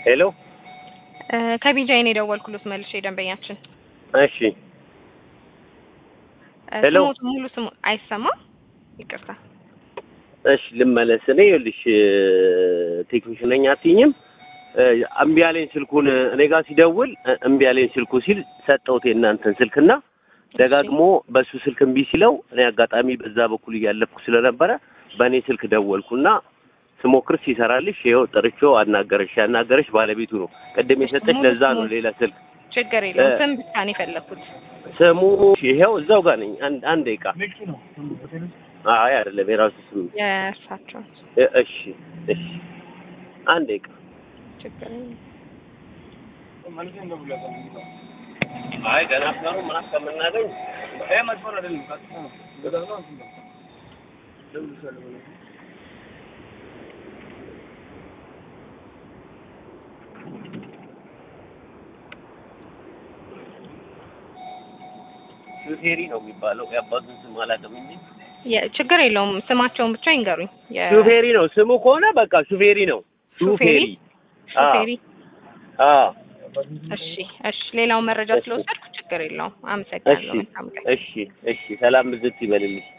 ሄሎ ከቢጃይን የደወልኩሎት መልሼ ደንበኛችን እሺ እ ሄሎ። ስሞት ሙሉ ስሙ አይሰማም? ይቅርታ። እሺ ልመለስ። እኔ ይኸውልሽ ቴክኒሽን ነኝ አትይኝም? እ እምቢ አለኝ ስልኩን እኔ ጋር ሲደውል እ እምቢ አለኝ ስልኩ ሲል ሰጠሁት የእናንተን ስልክና ደጋግሞ በሱ ስልክ እምቢ ሲለው እኔ አጋጣሚ በዛ በኩል እያለፍኩ ስለነበረ በእኔ ስልክ ደወልኩና ስሞክር ሲሰራልሽ ይኸው ጥርቼው አናገረሽ። ያናገረሽ ባለቤቱ ነው። ቅድም የሰጠች ለዛ ነው ሌላ ስልክ ችግር የለውም። እ- ስም ብቻ ነው የፈለኩት። ስሙ ይኸው እዛው ጋር ነኝ። አንድ አንድ ደቂቃ አይ አይደለም የራሱ ስም የእርሳቸው እ- እሺ እሺ አንድ ደቂቃ ችግር የለውም። አይ ገና ፍሩ ምናምን ከምናገኝ ሹፌሪ ነው የሚባለው። የአባቱን ስም አላውቅም እንጂ የ- ችግር የለውም። ስማቸውን ብቻ ይንገሩኝ። የ- ሹፌሪ ነው ስሙ ከሆነ በቃ ሹፌሪ ነው። ሹፌሪ? ሹፌሪ ሹፌሪ። አዎ እሺ እሺ። ሌላው መረጃ እሺ። ስለወሰድኩ ችግር የለውም። እሺ አመሰግናለሁ። መልካም ቀን። እሺ እሺ ሰላም ብዝት ይበልልሽ።